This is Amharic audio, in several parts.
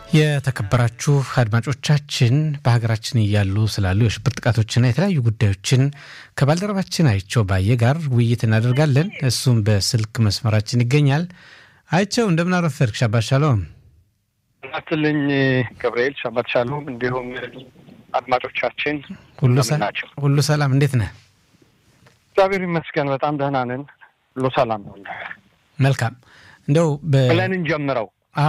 የተከበራችሁ አድማጮቻችን በሀገራችን እያሉ ስላሉ የሽብር ጥቃቶችና የተለያዩ ጉዳዮችን ከባልደረባችን አይቸው ባየ ጋር ውይይት እናደርጋለን። እሱም በስልክ መስመራችን ይገኛል። አይቸው እንደምን አረፈድክ? ሻባት ሻሎም ናትልኝ ገብርኤል ሻባት ሻሎም። እንዲሁም አድማጮቻችን ሁሉ ሰላም፣ እንዴት ነህ? እግዚአብሔር ይመስገን በጣም ደህና ነን። ሁሉ ሰላም ነው። መልካም እንደው ብለን እንጀምረው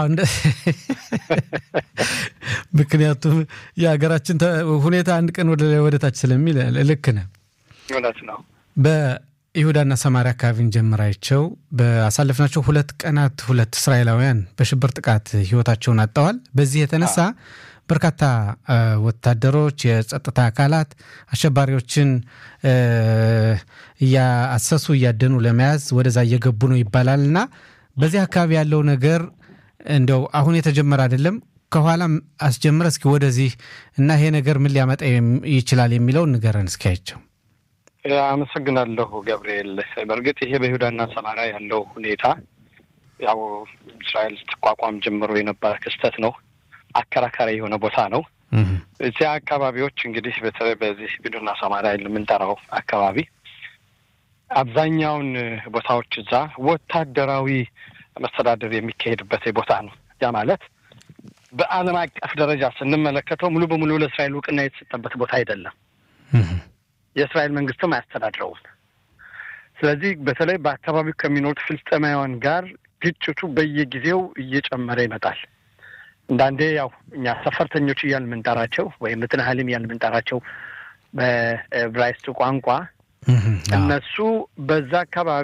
ምክንያቱም የሀገራችን ሁኔታ አንድ ቀን ወደ ታች ስለሚል ልክ ነህ። እውነት ነው። በይሁዳና ሰማሪያ አካባቢ እንጀምራቸው። በአሳለፍናቸው ሁለት ቀናት ሁለት እስራኤላውያን በሽብር ጥቃት ህይወታቸውን አጥተዋል። በዚህ የተነሳ በርካታ ወታደሮች፣ የጸጥታ አካላት አሸባሪዎችን እያሰሱ እያደኑ ለመያዝ ወደዛ እየገቡ ነው ይባላል እና በዚህ አካባቢ ያለው ነገር እንደው አሁን የተጀመረ አይደለም። ከኋላም አስጀምረ እስኪ ወደዚህ እና ይሄ ነገር ምን ሊያመጣ ይችላል የሚለውን ንገረን እስኪያቸው። አመሰግናለሁ ገብርኤል። በእርግጥ ይሄ በይሁዳና ሰማሪያ ያለው ሁኔታ ያው እስራኤል ስትቋቋም ጀምሮ የነበረ ክስተት ነው። አከራካሪ የሆነ ቦታ ነው። እዚያ አካባቢዎች እንግዲህ በተለይ በዚህ ይሁዳና ሰማሪያ የምንጠራው አካባቢ አብዛኛውን ቦታዎች እዛ ወታደራዊ መስተዳደር የሚካሄድበት ቦታ ነው። ያ ማለት በዓለም አቀፍ ደረጃ ስንመለከተው ሙሉ በሙሉ ለእስራኤል እውቅና የተሰጠበት ቦታ አይደለም። የእስራኤል መንግስትም አያስተዳድረውም። ስለዚህ በተለይ በአካባቢው ከሚኖሩት ፍልስጤማውያን ጋር ግጭቱ በየጊዜው እየጨመረ ይመጣል። እንዳንዴ ያው እኛ ሰፈርተኞች እያል የምንጠራቸው ወይም ምትናህሊም እያል የምንጠራቸው በዕብራይስጥ ቋንቋ እነሱ በዛ አካባቢ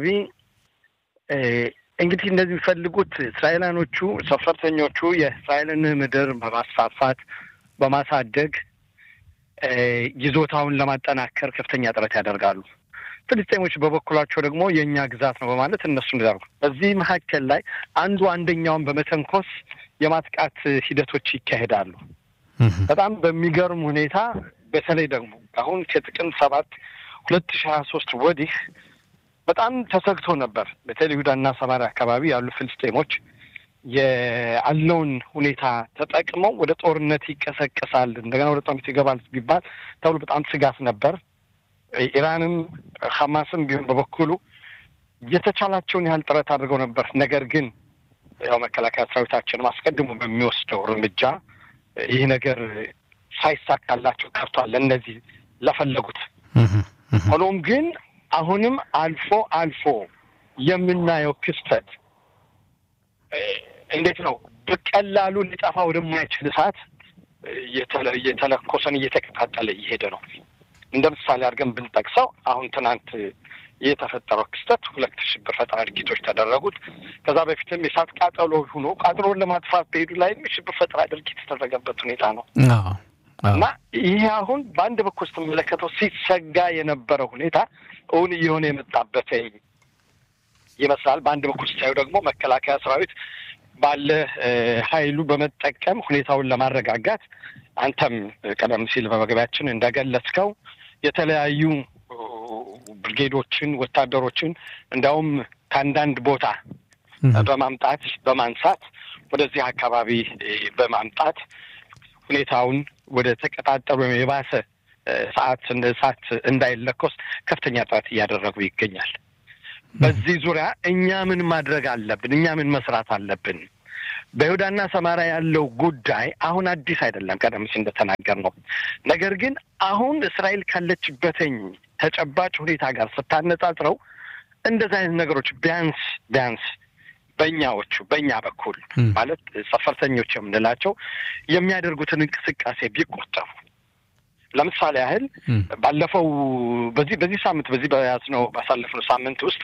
እንግዲህ እንደዚህ የሚፈልጉት እስራኤላኖቹ ሰፈርተኞቹ የእስራኤልን ምድር በማስፋፋት በማሳደግ ይዞታውን ለማጠናከር ከፍተኛ ጥረት ያደርጋሉ። ፍልስጤሞች በበኩላቸው ደግሞ የእኛ ግዛት ነው በማለት እነሱ እንዳርጉ በዚህ መካከል ላይ አንዱ አንደኛውን በመተንኮስ የማጥቃት ሂደቶች ይካሄዳሉ። በጣም በሚገርም ሁኔታ በተለይ ደግሞ አሁን ከጥቅምት ሰባት ሁለት ሺህ ሀያ ሶስት ወዲህ በጣም ተሰግቶ ነበር። በተለይ ይሁዳና ሰማሪያ አካባቢ ያሉ ፍልስጤሞች ያለውን ሁኔታ ተጠቅመው ወደ ጦርነት ይቀሰቀሳል፣ እንደገና ወደ ጦርነት ይገባል ቢባል ተብሎ በጣም ስጋት ነበር። ኢራንም ሐማስም ቢሆን በበኩሉ የተቻላቸውን ያህል ጥረት አድርገው ነበር። ነገር ግን ያው መከላከያ ሰራዊታችንም አስቀድሞ በሚወስደው እርምጃ ይህ ነገር ሳይሳካላቸው ቀርቷል። ለእነዚህ ለፈለጉት ሆኖም ግን አሁንም አልፎ አልፎ የምናየው ክስተት እንዴት ነው? በቀላሉ ሊጠፋ ወደማይችል እሳት እየተለኮሰን እየተቀጣጠለ እየሄደ ነው። እንደ ምሳሌ አድርገን ብንጠቅሰው አሁን ትናንት የተፈጠረው ክስተት ሁለት ሽብር ፈጠራ ድርጊቶች ተደረጉት። ከዛ በፊትም የእሳት ቃጠሎ ሆኖ ቃጠሎን ለማጥፋት በሄዱ ላይም የሽብር ፈጠራ ድርጊት የተደረገበት ሁኔታ ነው እና ይህ አሁን በአንድ በኩል ስትመለከተው ሲሰጋ የነበረ ሁኔታ እውን እየሆነ የመጣበት ይመስላል። በአንድ በኩል ስታዩ ደግሞ መከላከያ ሰራዊት ባለ ኃይሉ በመጠቀም ሁኔታውን ለማረጋጋት አንተም ቀደም ሲል በመግቢያችን እንደገለጽከው የተለያዩ ብርጌዶችን፣ ወታደሮችን እንዲያውም ከአንዳንድ ቦታ በማምጣት በማንሳት ወደዚህ አካባቢ በማምጣት ሁኔታውን ወደ ተቀጣጠሉ ወይም የባሰ ሰዓት እሳት እንዳይለኮስ ከፍተኛ ጥረት እያደረጉ ይገኛል። በዚህ ዙሪያ እኛ ምን ማድረግ አለብን? እኛ ምን መስራት አለብን? በይሁዳና ሰማሪያ ያለው ጉዳይ አሁን አዲስ አይደለም፣ ቀደም ሲል እንደተናገር ነው። ነገር ግን አሁን እስራኤል ካለችበትኝ ተጨባጭ ሁኔታ ጋር ስታነጻጽረው እንደዚህ አይነት ነገሮች ቢያንስ ቢያንስ በእኛዎቹ በእኛ በኩል ማለት ሰፈርተኞች የምንላቸው የሚያደርጉትን እንቅስቃሴ ቢቆጠቡ ለምሳሌ ያህል ባለፈው በዚህ በዚህ ሳምንት በዚህ በያዝነው ባሳለፍነው ሳምንት ውስጥ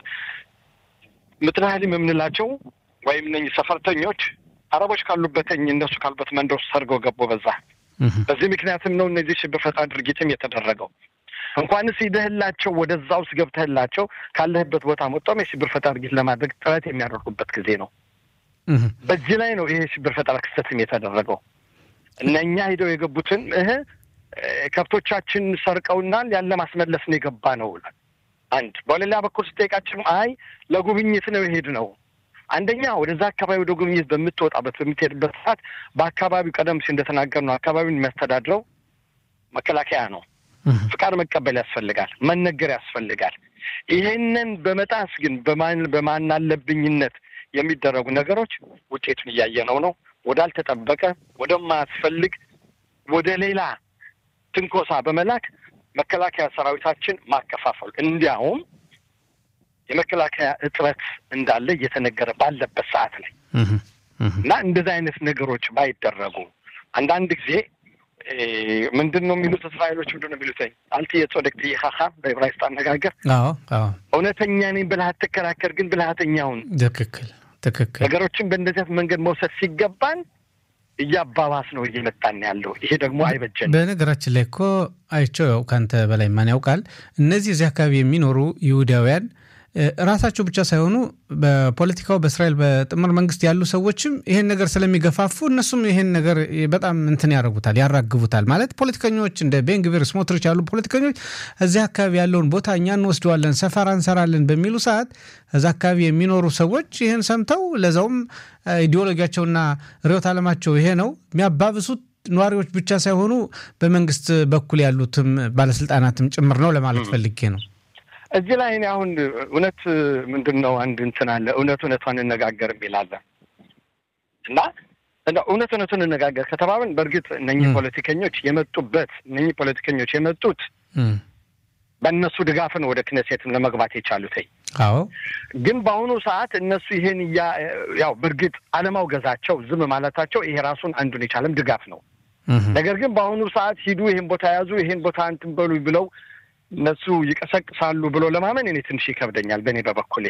ምትናህሊም የምንላቸው ወይም እነኝህ ሰፈርተኞች አረቦች ካሉበትኝ እነሱ ካሉበት መንደር ውስጥ ሰርገው ገቡ። በዛ በዚህ ምክንያትም ነው እነዚህ ሽብር ፈጠራ ድርጊትም የተደረገው። እንኳንስ ሂደህላቸው ወደዛ ውስጥ ገብተህላቸው ካለህበት ቦታ መጣም የሽብር ፈጠራ ድርጊት ለማድረግ ጥረት የሚያደርጉበት ጊዜ ነው። በዚህ ላይ ነው ይሄ የሽብር ፈጠራ ክስተትም የተደረገው። እነኛ ሂደው የገቡትን እህ ከብቶቻችን ሰርቀውናል ያለ ማስመለስ ነው የገባ ነው። አንድ በሌላ በኩል ስጠይቃቸው አይ ለጉብኝት ነው የሄድ ነው አንደኛ ወደዛ አካባቢ ወደ ጉብኝት በምትወጣበት በምትሄድበት ሰዓት በአካባቢው ቀደም ሲል እንደተናገር ነው አካባቢውን የሚያስተዳድረው መከላከያ ነው። ፍቃድ መቀበል ያስፈልጋል፣ መነገር ያስፈልጋል። ይሄንን በመጣስ ግን በማናለብኝነት የሚደረጉ ነገሮች ውጤቱን እያየነው ነው። ወዳልተጠበቀ ወደማያስፈልግ ወደ ሌላ ትንኮሳ በመላክ መከላከያ ሰራዊታችን ማከፋፈሉ እንዲያውም የመከላከያ እጥረት እንዳለ እየተነገረ ባለበት ሰዓት ላይ እና እንደዚህ አይነት ነገሮች ባይደረጉ አንዳንድ ጊዜ ምንድን ነው የሚሉት እስራኤሎች ምንድን ነው የሚሉት አልት የጾደቅ ትይኻኻ በዕብራይስጥ አነጋገር እውነተኛ ነኝ ብለህ አትከራከር፣ ግን ብልሃተኛውን ትክክል ትክክል ነገሮችን በእንደዚህ መንገድ መውሰድ ሲገባን እያባባስ ነው እየመጣን ያለው። ይሄ ደግሞ አይበጀንም። በነገራችን ላይ እኮ አይቼው ያው ከአንተ በላይ ማን ያውቃል። እነዚህ እዚህ አካባቢ የሚኖሩ ይሁዳውያን ራሳቸው ብቻ ሳይሆኑ በፖለቲካው በእስራኤል በጥምር መንግስት ያሉ ሰዎችም ይሄን ነገር ስለሚገፋፉ እነሱም ይሄን ነገር በጣም እንትን ያደርጉታል፣ ያራግቡታል። ማለት ፖለቲከኞች እንደ ቤንግቪር ስሞትሪች ያሉ ፖለቲከኞች እዚህ አካባቢ ያለውን ቦታ እኛ እንወስደዋለን፣ ሰፈራ እንሰራለን በሚሉ ሰዓት እዛ አካባቢ የሚኖሩ ሰዎች ይህን ሰምተው ለዛውም ኢዲዮሎጊያቸውና ርዕዮተ ዓለማቸው ይሄ ነው የሚያባብሱት ነዋሪዎች ብቻ ሳይሆኑ በመንግስት በኩል ያሉትም ባለስልጣናትም ጭምር ነው ለማለት ፈልጌ ነው። እዚህ ላይ እኔ አሁን እውነት ምንድን ነው አንድ እንትን አለ እውነት እውነቷን እንነጋገር የሚላለን እና እውነት እውነቱን እንነጋገር ከተባብን በእርግጥ እነኚህ ፖለቲከኞች የመጡበት እነኚህ ፖለቲከኞች የመጡት በእነሱ ድጋፍ ነው ወደ ክነሴትም ለመግባት የቻሉት። አዎ ግን በአሁኑ ሰዓት እነሱ ይሄን እያ ያው በእርግጥ አለማውገዛቸው ዝም ማለታቸው ይሄ ራሱን አንዱን የቻለም ድጋፍ ነው። ነገር ግን በአሁኑ ሰዓት ሂዱ፣ ይሄን ቦታ ያዙ፣ ይሄን ቦታ እንትን በሉ ብለው እነሱ ይቀሰቅሳሉ ብሎ ለማመን እኔ ትንሽ ይከብደኛል በእኔ በበኩሌ።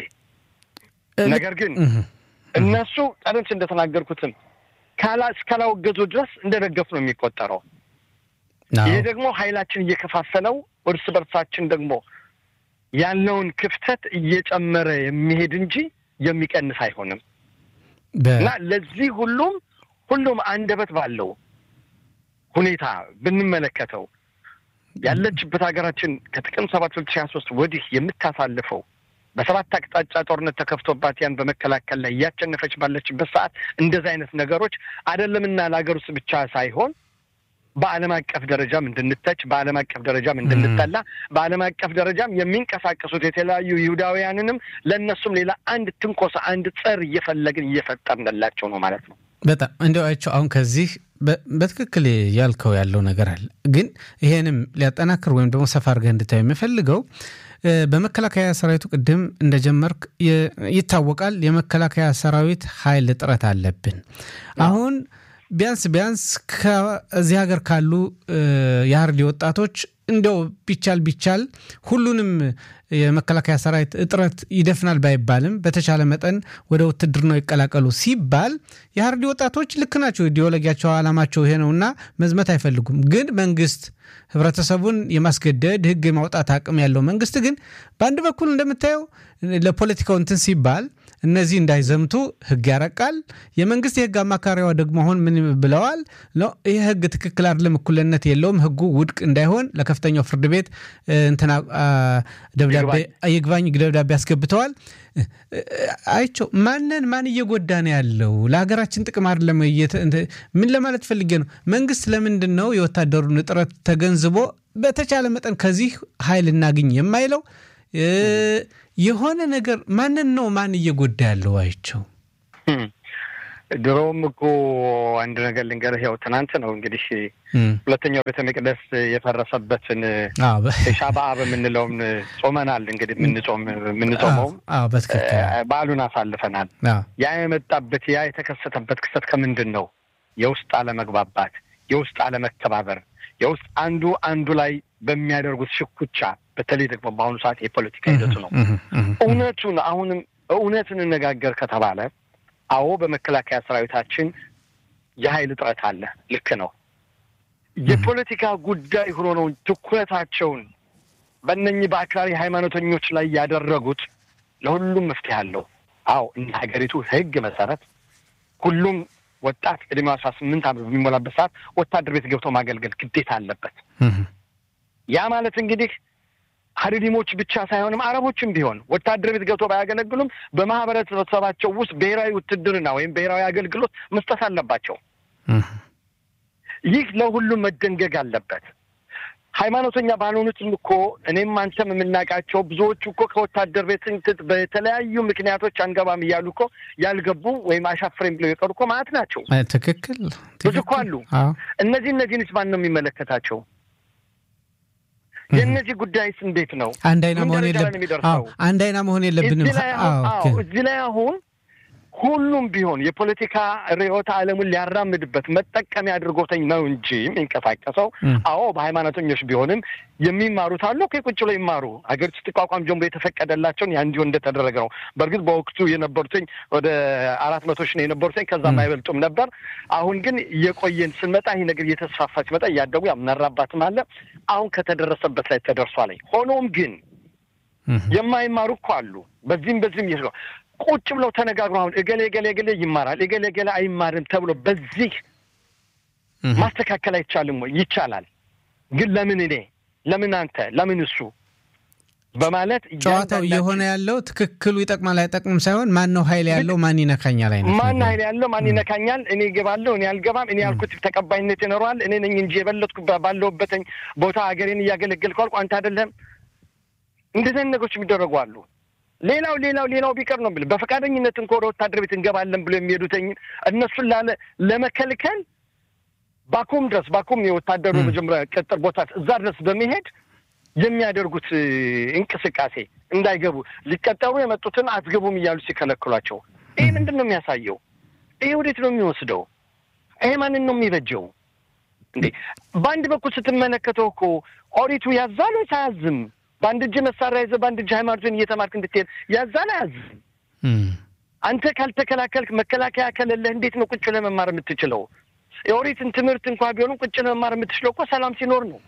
ነገር ግን እነሱ ቀደም ሲል እንደተናገርኩትም ካላ እስካላወገዙ ድረስ እንደደገፍ ነው የሚቆጠረው። ይሄ ደግሞ ኃይላችን እየከፋፈለው እርስ በርሳችን ደግሞ ያለውን ክፍተት እየጨመረ የሚሄድ እንጂ የሚቀንስ አይሆንም እና ለዚህ ሁሉም ሁሉም አንደበት ባለው ሁኔታ ብንመለከተው ያለችበት ሀገራችን ከጥቅምት ሰባት ሁለት ሺህ ሀያ ሶስት ወዲህ የምታሳልፈው በሰባት አቅጣጫ ጦርነት ተከፍቶባት ያን በመከላከል ላይ እያሸነፈች ባለችበት ሰዓት እንደዚህ አይነት ነገሮች አይደለምና ለሀገር ውስጥ ብቻ ሳይሆን በዓለም አቀፍ ደረጃም እንድንተች በዓለም አቀፍ ደረጃም እንድንጠላ በዓለም አቀፍ ደረጃም የሚንቀሳቀሱት የተለያዩ ይሁዳውያንንም ለእነሱም ሌላ አንድ ትንኮሳ አንድ ጸር እየፈለግን እየፈጠርንላቸው ነው ማለት ነው። በጣም እንዲያው አይቼው አሁን ከዚህ በትክክል ያልከው ያለው ነገር አለ። ግን ይሄንም ሊያጠናክር ወይም ደግሞ ሰፋ አድርገህ እንድታየው የሚፈልገው በመከላከያ ሰራዊቱ ቅድም እንደጀመርክ ይታወቃል። የመከላከያ ሰራዊት ኃይል እጥረት አለብን አሁን ቢያንስ ቢያንስ ከዚህ ሀገር ካሉ የሀርዲ ወጣቶች እንደው ቢቻል ቢቻል ሁሉንም የመከላከያ ሰራዊት እጥረት ይደፍናል ባይባልም በተቻለ መጠን ወደ ውትድርናው ይቀላቀሉ ሲባል የሀርዲ ወጣቶች ልክ ናቸው። ኢዲዮሎጊያቸው፣ ዓላማቸው ይሄ ነውና መዝመት አይፈልጉም። ግን መንግስት ህብረተሰቡን የማስገደድ ህግ የማውጣት አቅም ያለው መንግስት ግን በአንድ በኩል እንደምታየው ለፖለቲካው እንትን ሲባል እነዚህ እንዳይዘምቱ ህግ ያረቃል። የመንግስት የህግ አማካሪዋ ደግሞ አሁን ምን ብለዋል? ይህ ህግ ትክክል አይደለም፣ እኩልነት የለውም፣ ህጉ ውድቅ እንዳይሆን ለከፍተኛው ፍርድ ቤት እንትና ደብዳቤ ይግባኝ ደብዳቤ አስገብተዋል። አይቸው ማንን ማን እየጎዳ ነው ያለው? ለሀገራችን ጥቅም አይደለም። ምን ለማለት ፈልጌ ነው? መንግስት ለምንድን ነው የወታደሩን እጥረት ተገንዝቦ በተቻለ መጠን ከዚህ ኃይል እናግኝ የማይለው? የሆነ ነገር ማንን ነው ማን እየጎዳ ያለው? አይቸው ድሮም እኮ አንድ ነገር ልንገርህ፣ ያው ትናንት ነው እንግዲህ ሁለተኛው ቤተ መቅደስ የፈረሰበትን ሻበአ በምንለውም ጾመናል። እንግዲህ የምንጾም የምንጾመውም በዓሉን አሳልፈናል። ያ የመጣበት ያ የተከሰተበት ክስተት ከምንድን ነው? የውስጥ አለመግባባት፣ የውስጥ አለመከባበር፣ የውስጥ አንዱ አንዱ ላይ በሚያደርጉት ሽኩቻ በተለይ ደግሞ በአሁኑ ሰዓት የፖለቲካ ሂደቱ ነው። እውነቱን አሁንም እውነት እንነጋገር ከተባለ አዎ በመከላከያ ሰራዊታችን የኃይል እጥረት አለ። ልክ ነው። የፖለቲካ ጉዳይ ሆኖ ነው ትኩረታቸውን በእነኚህ በአክራሪ ሃይማኖተኞች ላይ ያደረጉት። ለሁሉም መፍትሄ አለው። አዎ እንደ ሀገሪቱ ሕግ መሰረት ሁሉም ወጣት ዕድሜው አስራ ስምንት ዓመት በሚሞላበት ሰዓት ወታደር ቤት ገብቶ ማገልገል ግዴታ አለበት። ያ ማለት እንግዲህ ሀዲዲሞች ብቻ ሳይሆንም አረቦችም ቢሆን ወታደር ቤት ገብቶ ባያገለግሉም በማህበረሰባቸው ውስጥ ብሔራዊ ውትድርና ወይም ብሔራዊ አገልግሎት መስጠት አለባቸው። ይህ ለሁሉም መደንገግ አለበት። ሃይማኖተኛ ባልሆኑትም እኮ እኔም አንተም የምናውቃቸው ብዙዎቹ እኮ ከወታደር ቤት በተለያዩ ምክንያቶች አንገባም እያሉ እኮ ያልገቡ ወይም አሻፍረኝ ብለው የቀሩ እኮ ማለት ናቸው። ትክክል ብዙ እኮ አሉ። እነዚህ እነዚህንስ ማን ነው የሚመለከታቸው? የእነዚህ ጉዳይስ እንዴት ነው? አንድ አይና መሆን የለብንም። አንድ አይና መሆን የለብንም። እዚህ ላይ አሁን ሁሉም ቢሆን የፖለቲካ ርዕዮተ ዓለሙን ሊያራምድበት መጠቀሚያ አድርጎተኝ ነው እንጂ የሚንቀሳቀሰው። አዎ በሃይማኖተኞች ቢሆንም የሚማሩት አሉ። ቁጭ ብለው ይማሩ። ሀገሪቱ ስትቋቋም ጀምሮ የተፈቀደላቸውን ያ እንዲሆን እንደተደረገ ነው። በእርግጥ በወቅቱ የነበሩትኝ ወደ አራት መቶ ሺህ ነው የነበሩትኝ፣ ከዛም አይበልጡም ነበር። አሁን ግን እየቆየን ስንመጣ ይህ ነገር እየተስፋፋ ሲመጣ እያደጉ ያምናራባትም አለ። አሁን ከተደረሰበት ላይ ተደርሷል። ሆኖም ግን የማይማሩ እኮ አሉ። በዚህም በዚህም እየ ቁጭ ብለው ተነጋግሮ አሁን እገሌ እገሌ እገሌ ይማራል እገሌ እገሌ አይማርም ተብሎ በዚህ ማስተካከል አይቻልም ወይ? ይቻላል። ግን ለምን እኔ ለምን አንተ ለምን እሱ በማለት ጨዋታው እየሆነ ያለው ትክክሉ ይጠቅማል አይጠቅምም ሳይሆን ማን ነው ኃይል ያለው ማን ይነካኛል አይነት ማን ኃይል ያለው ማን ይነካኛል፣ እኔ እገባለሁ እኔ አልገባም፣ እኔ ያልኩት ተቀባይነት ይኖረዋል፣ እኔ ነኝ እንጂ የበለጥኩ ባለሁበትኝ ቦታ ሀገሬን እያገለገልኩ አልኩ፣ አንተ አይደለም። እንደዚህ አይነት ነገሮች የሚደረጉ አሉ። ሌላው ሌላው ሌላው ቢቀር ነው ብለ በፈቃደኝነት እንኳ ወደ ወታደር ቤት እንገባለን ብሎ የሚሄዱትኝ እነሱን ላለ ለመከልከል ባኩም ድረስ ባኩም የወታደሩ መጀመሪያ ቅጥር ቦታ እዛ ድረስ በመሄድ የሚያደርጉት እንቅስቃሴ እንዳይገቡ ሊቀጠሩ የመጡትን አትገቡም እያሉ ሲከለክሏቸው፣ ይህ ምንድን ነው የሚያሳየው? ይሄ ወዴት ነው የሚወስደው? ይሄ ማንን ነው የሚበጀው? እንዴ በአንድ በኩል ስትመለከተው እኮ ኦሪቱ ያዛል ወይስ አያዝም? በአንድ እጅ መሳሪያ ይዘህ በአንድ እጅ ሃይማኖትን እየተማርክ እንድትሄድ ያዛል አያዝም? አንተ ካልተከላከልክ መከላከያ ከሌለህ እንዴት ነው ቁጭ ለመማር የምትችለው? የኦሪትን ትምህርት እንኳ ቢሆንም ቁጭ ለመማር የምትችለው እኮ ሰላም ሲኖር ነው።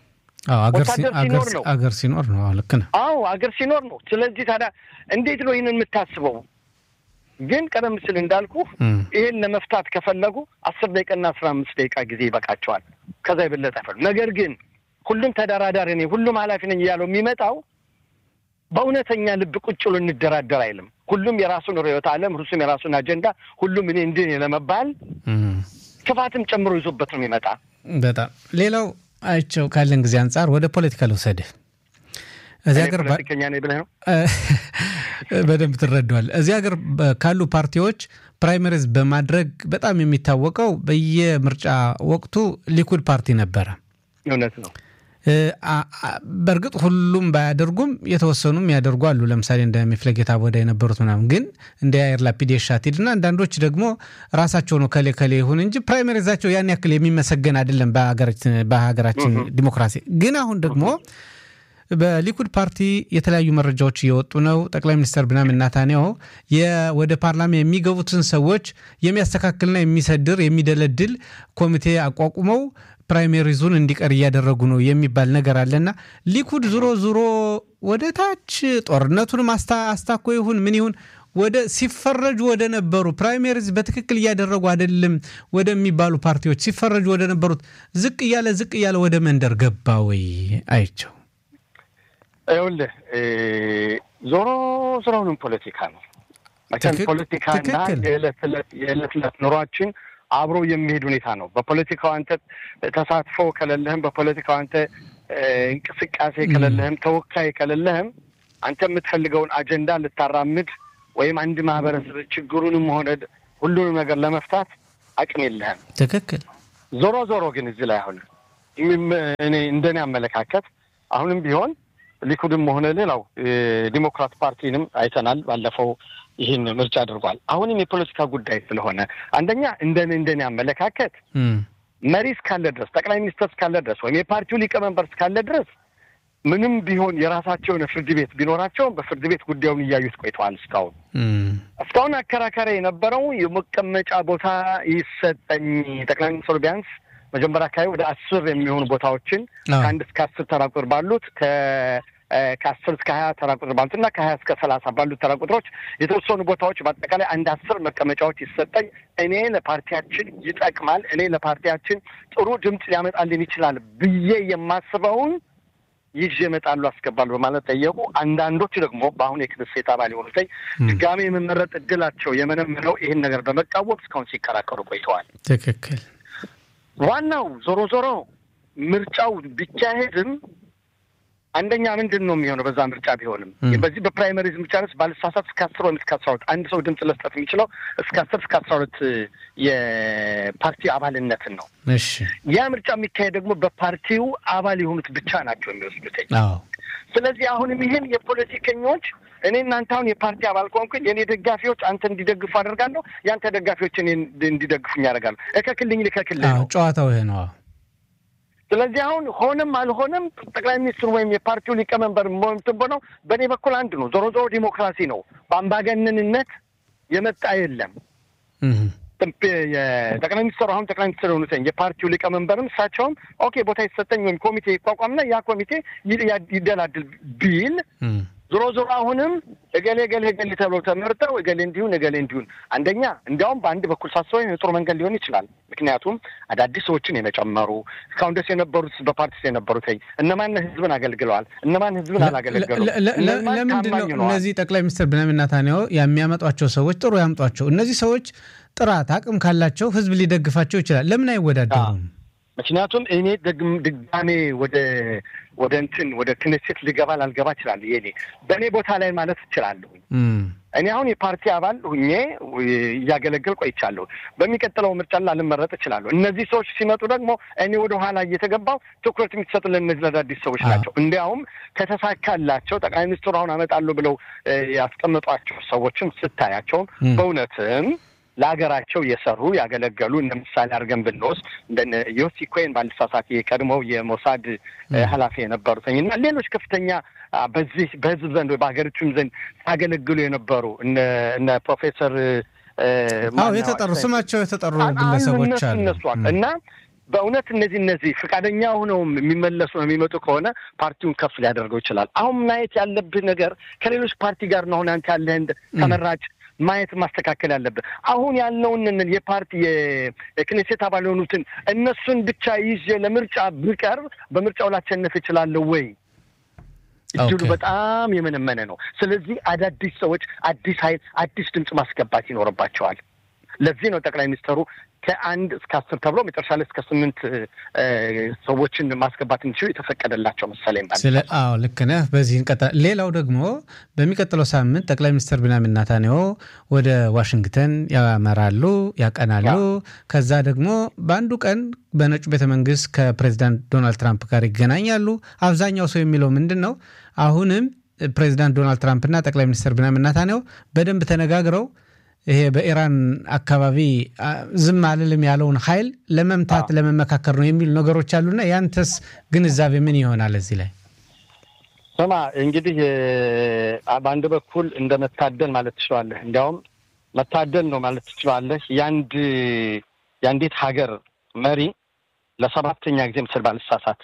አገር ሲኖር ነው። ልክ ነህ። አዎ አገር ሲኖር ነው። ስለዚህ ታዲያ እንዴት ነው ይህንን የምታስበው? ግን ቀደም ሲል እንዳልኩ ይህን ለመፍታት ከፈለጉ አስር ደቂቃና አስራ አምስት ደቂቃ ጊዜ ይበቃቸዋል። ከዛ የበለጠ አይፈሉ። ነገር ግን ሁሉም ተደራዳሪ ነኝ፣ ሁሉም ኃላፊ ነኝ እያለው የሚመጣው በእውነተኛ ልብ ቁጭ ብሎ እንደራደር አይልም። ሁሉም የራሱን ርዕዮተ ዓለም፣ ሁሉም የራሱን አጀንዳ፣ ሁሉም እኔ እንዲህ ለመባል ክፋትም ጨምሮ ይዞበት ነው የሚመጣ። በጣም ሌላው አይቸው ካለን ጊዜ አንጻር ወደ ፖለቲካ ልውሰድህ። እዚህ ሀገር ፖለቲከኛ ነኝ ብለህ ነው በደንብ ትረዳዋል። እዚህ ሀገር ካሉ ፓርቲዎች ፕራይመሪዝ በማድረግ በጣም የሚታወቀው በየምርጫ ወቅቱ ሊኩድ ፓርቲ ነበረ። እውነት ነው። በእርግጥ ሁሉም ባያደርጉም የተወሰኑም ያደርጉ አሉ። ለምሳሌ እንደ ሚፍለጌታ ቦዳ የነበሩት ምናምን፣ ግን እንደ ያየር ላፒድ የሻቲድ እና አንዳንዶች ደግሞ ራሳቸው ነው ከሌ ከሌ ይሁን እንጂ ፕራይመሪዛቸው ያን ያክል የሚመሰገን አይደለም በሀገራችን ዲሞክራሲ። ግን አሁን ደግሞ በሊኩድ ፓርቲ የተለያዩ መረጃዎች እየወጡ ነው። ጠቅላይ ሚኒስትር ብንያሚን ኔታንያሁ ወደ ፓርላማ የሚገቡትን ሰዎች የሚያስተካክልና የሚሰድር የሚደለድል ኮሚቴ አቋቁመው ፕራይሜሪዙን እንዲቀር እያደረጉ ነው የሚባል ነገር አለና ሊኩድ ዙሮ ዙሮ ወደ ታች ጦርነቱንም አስታኮ ይሁን ምን ይሁን ወደ ሲፈረጁ ወደ ነበሩ ፕራይሜሪዝ በትክክል እያደረጉ አይደለም ወደሚባሉ ፓርቲዎች ሲፈረጁ ወደ ነበሩት ዝቅ እያለ ዝቅ እያለ ወደ መንደር ገባ ወይ አይቸው? ይኸውልህ ዞሮ ዞሮውንም ፖለቲካ ነው። መቼም ፖለቲካና የዕለት ዕለት ኑሯችን አብሮ የሚሄድ ሁኔታ ነው። በፖለቲካው አንተ ተሳትፎ ከሌለህም፣ በፖለቲካው አንተ እንቅስቃሴ ከሌለህም፣ ተወካይ ከሌለህም አንተ የምትፈልገውን አጀንዳ ልታራምድ ወይም አንድ ማህበረሰብ ችግሩንም ሆነ ሁሉንም ነገር ለመፍታት አቅም የለህም። ትክክል። ዞሮ ዞሮ ግን እዚህ ላይ አሁን እኔ እንደኔ አመለካከት አሁንም ቢሆን ሊኩድም ሆነ ሌላው ዲሞክራት ፓርቲንም አይተናል። ባለፈው ይህን ምርጫ አድርጓል። አሁንም የፖለቲካ ጉዳይ ስለሆነ አንደኛ እንደኔ እንደኔ አመለካከት መሪ እስካለ ድረስ ጠቅላይ ሚኒስትር እስካለ ድረስ ወይም የፓርቲው ሊቀመንበር እስካለ ድረስ ምንም ቢሆን የራሳቸውን ፍርድ ቤት ቢኖራቸውም በፍርድ ቤት ጉዳዩን እያዩት ቆይተዋል። እስካሁን እስካሁን አከራካሪ የነበረው የመቀመጫ ቦታ ይሰጠኝ ጠቅላይ ሚኒስትሩ ቢያንስ መጀመሪያ አካባቢ ወደ አስር የሚሆኑ ቦታዎችን ከአንድ እስከ አስር ተራ ቁጥር ባሉት ከአስር እስከ ሀያ ተራ ቁጥር ባሉት እና ከሀያ እስከ ሰላሳ ባሉት ተራ ቁጥሮች የተወሰኑ ቦታዎች በአጠቃላይ አንድ አስር መቀመጫዎች ይሰጠኝ፣ እኔ ለፓርቲያችን ይጠቅማል፣ እኔ ለፓርቲያችን ጥሩ ድምፅ ሊያመጣልን ይችላል ብዬ የማስበውን ይዤ እመጣለሁ አስገባለሁ በማለት ጠየቁ። አንዳንዶቹ ደግሞ በአሁኑ የክኔሴት አባል የሆኑት ድጋሜ የመመረጥ እድላቸው የመነምነው ይህን ነገር በመቃወም እስካሁን ሲከራከሩ ቆይተዋል። ትክክል። ዋናው ዞሮ ዞሮ ምርጫው ቢካሄድም አንደኛ ምንድን ነው የሚሆነው? በዛ ምርጫ ቢሆንም በዚህ በፕራይመሪዝ ምርጫ ስ ባለሳሳት እስከ አስር ወይም እስከ አስራ ሁለት አንድ ሰው ድምፅ መስጠት የሚችለው እስከ አስር እስከ አስራ ሁለት የፓርቲ አባልነትን ነው። እሺ ያ ምርጫ የሚካሄድ ደግሞ በፓርቲው አባል የሆኑት ብቻ ናቸው የሚወስዱት። አዎ ስለዚህ አሁንም ይህን የፖለቲከኞች እኔ እናንተ አሁን የፓርቲ አባል ከሆንኩኝ የእኔ ደጋፊዎች አንተ እንዲደግፉ አደርጋለሁ፣ የአንተ ደጋፊዎች እኔ እንዲደግፉኝ ያደርጋለሁ። እከክልኝ ልከክልህ ነው ጨዋታው ይሄ ነው። ስለዚህ አሁን ሆነም አልሆነም ጠቅላይ ሚኒስትሩ ወይም የፓርቲው ሊቀመንበር ሞምትን በነው በእኔ በኩል አንድ ነው። ዞሮ ዞሮ ዲሞክራሲ ነው። በአምባገነንነት የመጣ የለም። የጠቅላይ ሚኒስትሩ አሁን ጠቅላይ ሚኒስትር የሆኑትኝ የፓርቲው ሊቀመንበርም እሳቸውም ኦኬ ቦታ የተሰጠኝ ወይም ኮሚቴ ይቋቋምና ያ ኮሚቴ ይደላድል ቢል ዞሮ ዞሮ አሁንም እገሌ እገሌ እገሌ ተብለው ተመርጠው እገሌ እንዲሁን እገሌ እንዲሁን አንደኛ እንዲያውም በአንድ በኩል ሳስበው የጥሩ መንገድ ሊሆን ይችላል። ምክንያቱም አዳዲስ ሰዎችን የመጨመሩ እስካሁን ደስ የነበሩት በፓርቲ የነበሩት እነማን ህዝብን አገልግለዋል፣ እነማን ህዝብን አላገለገሉም። ለምንድን ነው እነዚህ ጠቅላይ ሚኒስትር ቤንያሚን ኔታንያሁ የሚያመጧቸው ሰዎች ጥሩ ያምጧቸው? እነዚህ ሰዎች ጥራት አቅም ካላቸው ህዝብ ሊደግፋቸው ይችላል። ለምን አይወዳደሩም? ምክንያቱም እኔ ድጋሜ ወደ ወደ እንትን ወደ ክኔሴት ልገባ ላልገባ እችላለሁ። የኔ በእኔ ቦታ ላይ ማለት እችላለሁ። እኔ አሁን የፓርቲ አባል ሁኜ እያገለገል ቆይቻለሁ። በሚቀጥለው ምርጫ ላልመረጥ እችላለሁ። እነዚህ ሰዎች ሲመጡ ደግሞ እኔ ወደ ኋላ እየተገባው ትኩረት የሚሰጡ ለእነዚህ ለአዳዲስ ሰዎች ናቸው። እንዲያውም ከተሳካላቸው ጠቅላይ ሚኒስትሩ አሁን አመጣለሁ ብለው ያስቀመጧቸው ሰዎችም ስታያቸውም በእውነትም ለሀገራቸው የሰሩ ያገለገሉ እነ ምሳሌ አድርገን ብንወስድ እንደነ ዮሲ ኮይን ባልሳሳት የቀድሞው የሞሳድ ኃላፊ የነበሩትኝ እና ሌሎች ከፍተኛ በዚህ በህዝብ ዘንድ በሀገሪቱም ዘንድ ሲያገለግሉ የነበሩ እነ ፕሮፌሰር አዎ የተጠሩ ስማቸው የተጠሩ ግለሰቦች አሉ እነሱ እና በእውነት እነዚህ እነዚህ ፈቃደኛ ሆነው የሚመለሱ ነው የሚመጡ ከሆነ ፓርቲውን ከፍ ሊያደርገው ይችላል። አሁን ማየት ያለብህ ነገር ከሌሎች ፓርቲ ጋር ነው። አሁን አንተ ያለህን ተመራጭ ማየት ማስተካከል ያለብን አሁን ያለውን የፓርቲ የክኔሴት አባል የሆኑትን እነሱን ብቻ ይዤ ለምርጫ ብቀርብ በምርጫው ላሸንፍ እችላለሁ ወይ? እድሉ በጣም የመነመነ ነው። ስለዚህ አዳዲስ ሰዎች፣ አዲስ ኃይል፣ አዲስ ድምፅ ማስገባት ይኖርባቸዋል። ለዚህ ነው ጠቅላይ ሚኒስትሩ ከአንድ እስከ አስር ተብሎ መጨረሻ ላይ እስከ ስምንት ሰዎችን ማስገባት እንዲችሉ የተፈቀደላቸው መሰለኝ። አዎ ልክ ነህ። በዚህ እንቀጣ ሌላው ደግሞ በሚቀጥለው ሳምንት ጠቅላይ ሚኒስትር ቤንያሚን ኔታንያሁ ወደ ዋሽንግተን ያመራሉ፣ ያቀናሉ። ከዛ ደግሞ በአንዱ ቀን በነጩ ቤተ መንግስት ከፕሬዚዳንት ዶናልድ ትራምፕ ጋር ይገናኛሉ። አብዛኛው ሰው የሚለው ምንድን ነው አሁንም ፕሬዚዳንት ዶናልድ ትራምፕና ጠቅላይ ሚኒስትር ቤንያሚን ኔታንያሁ በደንብ ተነጋግረው ይሄ በኢራን አካባቢ ዝም አልልም ያለውን ኃይል ለመምታት ለመመካከር ነው የሚሉ ነገሮች አሉና ያንተስ ግንዛቤ ምን ይሆናል እዚህ ላይ? ስማ እንግዲህ በአንድ በኩል እንደ መታደል ማለት ትችላለህ። እንዲያውም መታደል ነው ማለት ትችላለህ። የአንድ የአንዲት ሀገር መሪ ለሰባተኛ ጊዜ ምስል ባልሳሳት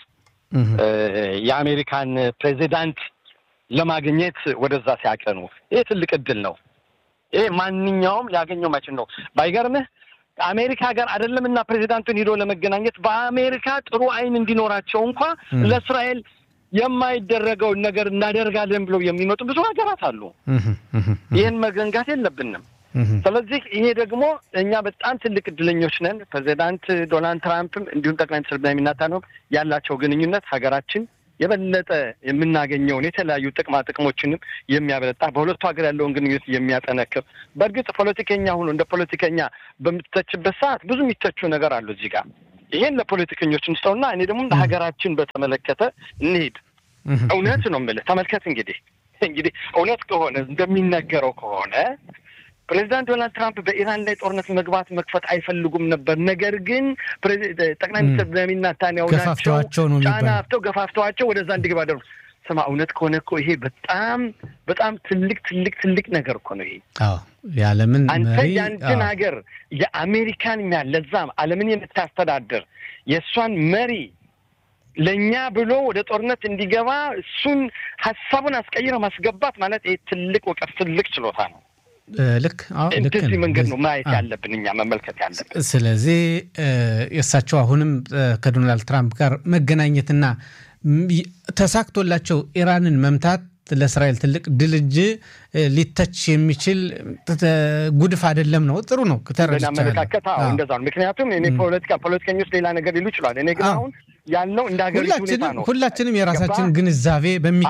የአሜሪካን ፕሬዚዳንት ለማግኘት ወደዛ ሲያቀኑ ይህ ትልቅ እድል ነው። ይሄ ማንኛውም ሊያገኘው ማይችል ነው። ባይገርምህ አሜሪካ ጋር አይደለም እና ፕሬዚዳንቱን ሂዶ ለመገናኘት በአሜሪካ ጥሩ አይን እንዲኖራቸው እንኳ ለእስራኤል የማይደረገውን ነገር እናደርጋለን ብለው የሚመጡ ብዙ ሀገራት አሉ። ይህን መዘንጋት የለብንም። ስለዚህ ይሄ ደግሞ እኛ በጣም ትልቅ እድለኞች ነን። ፕሬዚዳንት ዶናልድ ትራምፕም እንዲሁም ጠቅላይ ሚኒስትር ቤንያሚን ኔታንያሁ ያላቸው ግንኙነት ሀገራችን የበለጠ የምናገኘውን የተለያዩ ጥቅማ ጥቅሞችንም የሚያበረጣ በሁለቱ ሀገር ያለውን ግንኙነት የሚያጠነክር በእርግጥ ፖለቲከኛ ሆኖ እንደ ፖለቲከኛ በምትተችበት ሰዓት ብዙ የሚተቹ ነገር አሉ እዚህ ጋር ይሄን ለፖለቲከኞች እንስጠውና እኔ ደግሞ ለሀገራችን በተመለከተ እንሂድ። እውነት ነው የምልህ። ተመልከት እንግዲህ እንግዲህ እውነት ከሆነ እንደሚነገረው ከሆነ ፕሬዚዳንት ዶናልድ ትራምፕ በኢራን ላይ ጦርነት መግባት መክፈት አይፈልጉም ነበር። ነገር ግን ጠቅላይ ሚኒስትር ቤንያሚን ኔታንያሁ ናቸው ጫና አፍተው ገፋፍተዋቸው ወደዛ እንዲገባ አደረጉ። ስማ እውነት ከሆነ እኮ ይሄ በጣም በጣም ትልቅ ትልቅ ትልቅ ነገር እኮ ነው ይሄ። የዓለምን አንተ የአንድን ሀገር የአሜሪካን ያ ለዛም ዓለምን የምታስተዳድር የእሷን መሪ ለእኛ ብሎ ወደ ጦርነት እንዲገባ እሱን ሀሳቡን አስቀይረ ማስገባት ማለት ይሄ ትልቅ እውቀት ትልቅ ችሎታ ነው። ልክ እንደዚህ መንገድ ነው ማየት ያለብን እኛ መመልከት ያለብን። ስለዚህ የእሳቸው አሁንም ከዶናልድ ትራምፕ ጋር መገናኘትና ተሳክቶላቸው ኢራንን መምታት ለእስራኤል ትልቅ ድል እንጂ ሊተች የሚችል ጉድፍ አይደለም ነው። ጥሩ ነው። አመለካከት እንደዛ ነው። ምክንያቱም እኔ ፖለቲካ ፖለቲከኞች ሌላ ነገር ሊሉ ይችላል። እኔ ግን አሁን ያለው እንደ ሀገሪቱ ሁኔታ ነው። ሁላችንም የራሳችን ግንዛቤ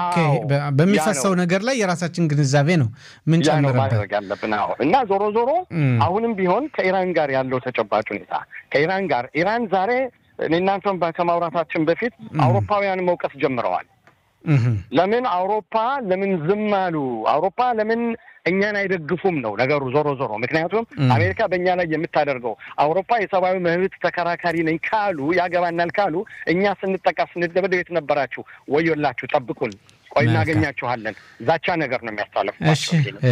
በሚፈሰው ነገር ላይ የራሳችን ግንዛቤ ነው ምንጨምርበት ማድረግ ያለብን። እና ዞሮ ዞሮ አሁንም ቢሆን ከኢራን ጋር ያለው ተጨባጭ ሁኔታ ከኢራን ጋር ኢራን ዛሬ እኔ እናንተም ከማውራታችን በፊት አውሮፓውያን መውቀስ ጀምረዋል። ለምን አውሮፓ ለምን ዝም አሉ? አውሮፓ ለምን እኛን አይደግፉም ነው ነገሩ ዞሮ ዞሮ። ምክንያቱም አሜሪካ በእኛ ላይ የምታደርገው አውሮፓ የሰብአዊ መብት ተከራካሪ ነኝ ካሉ ያገባናል ካሉ እኛ ስንጠቃ ስንደበደብ የት ነበራችሁ? ወዮላችሁ፣ ጠብቁን፣ ቆይ እናገኛችኋለን። ዛቻ ነገር ነው የሚያስተላልፉ። እሺ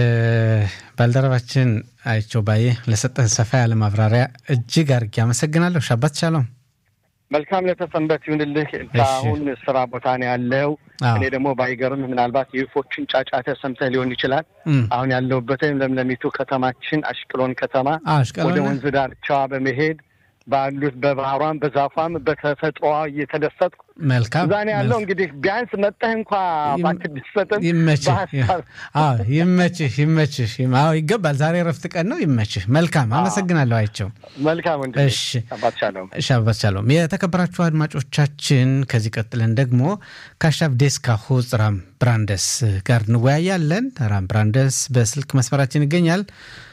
ባልደረባችን አይቸው ባዬ ለሰጠን ሰፋ ያለ ማብራሪያ እጅግ አድርጌ አመሰግናለሁ። ሻባት ሻሎም። መልካም ለተሰንበት ይሁንልህ። አሁን ስራ ቦታ ነው ያለው። እኔ ደግሞ ባይገርም ምናልባት የወፎችን ጫጫታ ሰምተህ ሊሆን ይችላል። አሁን ያለሁበትም ለምለሚቱ ከተማችን አሽቅሎን ከተማ ወደ ወንዝ ዳርቻዋ በመሄድ ባሉት በባህሯም በዛፏም በተፈጥሮዋ እየተደሰጥኩ መልካም እዛ ነው ያለው። እንግዲህ ቢያንስ መጠህ እንኳ ባትደሰትም ይመችህ፣ ይመችህ፣ ይመችህ። አዎ ይገባል። ዛሬ እረፍት ቀን ነው። ይመችህ። መልካም አመሰግናለሁ። አይቸው መልካም። እሺ፣ ሻባት ሻሎም። የተከበራችሁ አድማጮቻችን ከዚህ ቀጥለን ደግሞ ከአሻብ ዴስካ ሁፅ ራም ብራንደስ ጋር እንወያያለን። ራም ብራንደስ በስልክ መስመራችን ይገኛል።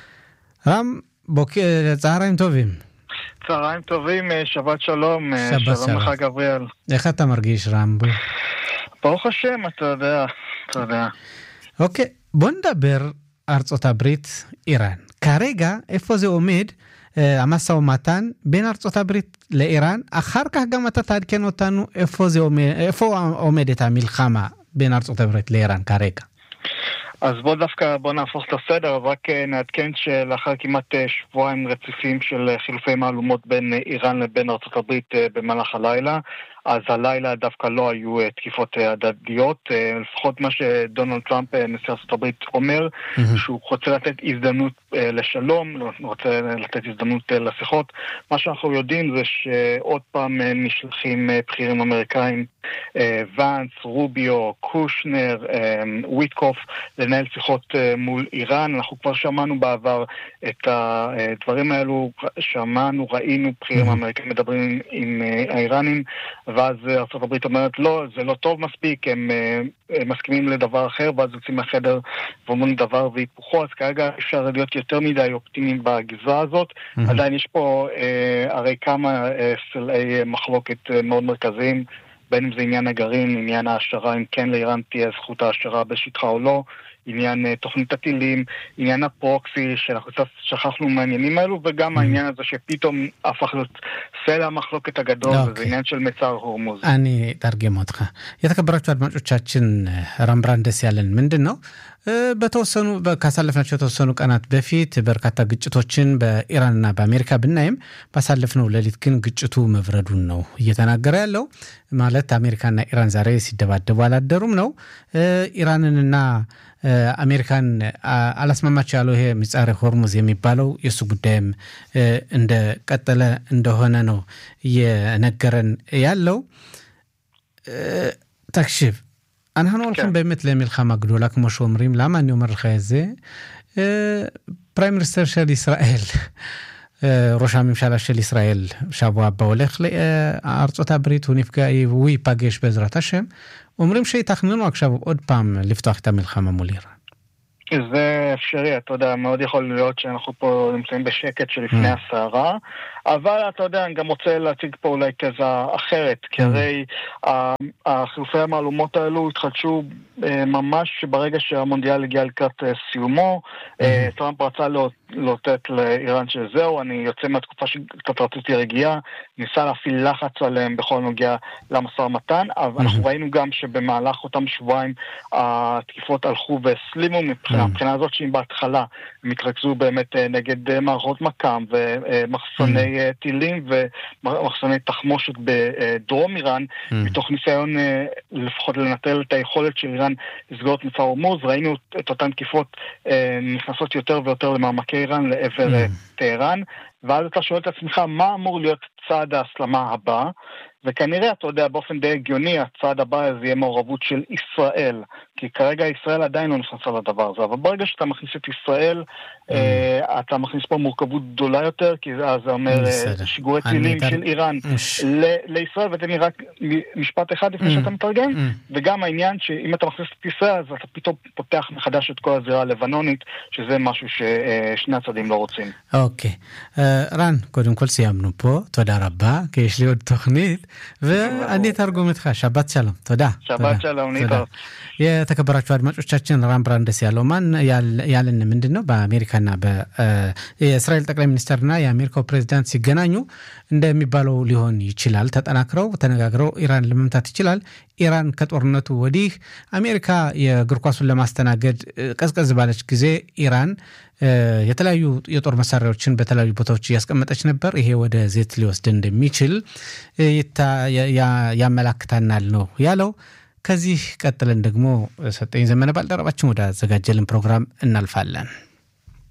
ራም ቦኬ ጸሃራይም ቶቪም צהריים טובים, שבת שלום, שבת שלום לך גבריאל. איך אתה מרגיש, רמבו? ברוך השם, אתה יודע, אתה יודע. אוקיי, בוא נדבר ארצות הברית, איראן. כרגע, איפה זה עומד, המשא ומתן בין ארצות הברית לאיראן, אחר כך גם אתה תעדכן אותנו איפה, זה עומד, איפה עומדת המלחמה בין ארצות הברית לאיראן כרגע. אז בוא דווקא, בוא נהפוך את הסדר, אז רק נעדכן שלאחר כמעט שבועיים רציפים של חילופי מהלומות בין איראן לבין ארה"ב במהלך הלילה, אז הלילה דווקא לא היו תקיפות הדדיות, לפחות מה שדונלד טראמפ, נשיא ארה"ב, אומר, mm-hmm. שהוא רוצה לתת הזדמנות לשלום, רוצה לתת הזדמנות לשיחות. מה שאנחנו יודעים זה שעוד פעם נשלחים בכירים אמריקאים, ואנס, רוביו, קושנר, וויטקוף, לנהל שיחות מול איראן. אנחנו כבר שמענו בעבר את הדברים האלו, שמענו, ראינו בכירים אמריקאים מדברים עם האיראנים, ואז ארה"ב אומרת לא, זה לא טוב מספיק, הם, הם מסכימים לדבר אחר, ואז יוצאים מהחדר ואומרים דבר והיפוכו, אז כרגע אפשר להיות יותר מדי אופטימיים בגזרה הזאת. Mm-hmm. עדיין יש פה אה, הרי כמה אה, סלעי מחלוקת אה, מאוד מרכזיים. בין אם זה עניין הגרעין, עניין ההשערה, אם כן לאיראן תהיה זכות ההשערה בשטחה או לא, עניין uh, תוכנית הטילים, עניין הפרוקסי, שאנחנו קצת שכחנו מהעניינים האלו, וגם mm. העניין הזה שפתאום הפך להיות סלע המחלוקת הגדול, okay. וזה עניין של מצר הורמוז. אני אתרגם אותך. የተከበራችሁ አድማጮቻችን ራምብራን ደስ ያለን ምንድን ነው በተወሰኑ ካሳለፍናቸው የተወሰኑ ቀናት በፊት በርካታ ግጭቶችን በኢራንና በአሜሪካ ብናይም ባሳለፍነው ሌሊት ግን ግጭቱ መብረዱን ነው እየተናገረ ያለው። ማለት አሜሪካና ኢራን ዛሬ ሲደባደቡ አላደሩም ነው። ኢራንንና አሜሪካን አላስማማቸው ያለው ይሄ ምጻረ ሆርሙዝ የሚባለው የእሱ ጉዳይም እንደቀጠለ እንደሆነ ነው እየነገረን ያለው። תקשיב, אנחנו הולכים באמת למלחמה גדולה, כמו שאומרים. למה אני אומר לך את זה? פריים מיניסטר של ישראל, ראש הממשלה של ישראל, שבוע הבא הולך לארצות הברית, הוא נפגע, הוא ייפגש בעזרת השם. אומרים שיתכננו עכשיו עוד פעם לפתוח את המלחמה מול איראן. זה אפשרי, אתה יודע, מאוד יכול להיות שאנחנו פה נמצאים בשקט שלפני הסערה, אבל אתה יודע, אני גם רוצה להציג פה אולי תזה אחרת, כי הרי החילופי המהלומות האלו התחדשו ממש ברגע שהמונדיאל הגיע לקראת סיומו, טראמפ רצה לאותת לאיראן שזהו, אני יוצא מהתקופה שקצת רציתי רגיעה, ניסה להפעיל לחץ עליהם בכל נוגע למשא ומתן, אבל אנחנו ראינו גם שבמהלך אותם שבועיים התקיפות הלכו והסלימו מבחינה, מבחינה הזאת שאם בהתחלה הם התרכזו באמת נגד מערכות מכ"ם ומחסני טילים ומחסני תחמושת בדרום איראן, מתוך ניסיון לפחות לנטרל את היכולת של איראן לסגור את מצר הורמוז, ראינו את אותן תקיפות נכנסות יותר ויותר למעמקי איראן לעבר טהרן, ואז אתה שואל את עצמך, מה אמור להיות צעד ההסלמה הבא? וכנראה, אתה יודע, באופן די הגיוני, הצעד הבא הזה יהיה מעורבות של ישראל, כי כרגע ישראל עדיין לא נכנסה לדבר הזה, אבל ברגע שאתה מכניס את ישראל, אה, אתה מכניס פה מורכבות גדולה יותר, כי אז זה אומר בסדר. שיגורי אני טילים אתן- של איראן ש- ל- לישראל, ותן לי רק מ- משפט אחד לפני Mm. שאתה מתרגם, Mm. וגם העניין שאם אתה מכניס את ישראל, אז אתה פתאום פותח מחדש את כל הזירה הלבנונית, שזה משהו ששני הצדדים לא רוצים. אוקיי. אה, רן, קודם כל סיימנו פה, תודה רבה, כי יש לי עוד תוכנית, ואני אתרגום איתך, שבת שלום, תודה. שבת תודה, שלום, תודה. להתראות. የተከበራችሁ አድማጮቻችን ራም ብራንደስ ያለው ማን ያል- ያለን ምንድን ነው በአሜሪካና የእስራኤል ጠቅላይ ሚኒስትርና የአሜሪካው ፕሬዚዳንት ሲገናኙ እንደሚባለው ሊሆን ይችላል። ተጠናክረው ተነጋግረው ኢራን ለመምታት ይችላል። ኢራን ከጦርነቱ ወዲህ አሜሪካ የእግር ኳሱን ለማስተናገድ እ፣ ቀዝቀዝ ባለች ጊዜ ኢራን እ፣ የተለያዩ የጦር መሳሪያዎችን በተለያዩ ቦታዎች እያስቀመጠች ነበር። ይሄ ወደ ዜት ሊወስድ እንደሚችል እ፣ ይታ- ያ- ያ- ያመላክታናል ነው ያለው። ከዚህ ቀጥለን ደግሞ ሰጠኝ ዘመነ ባልደረባችን ወደ አዘጋጀልን ፕሮግራም እናልፋለን።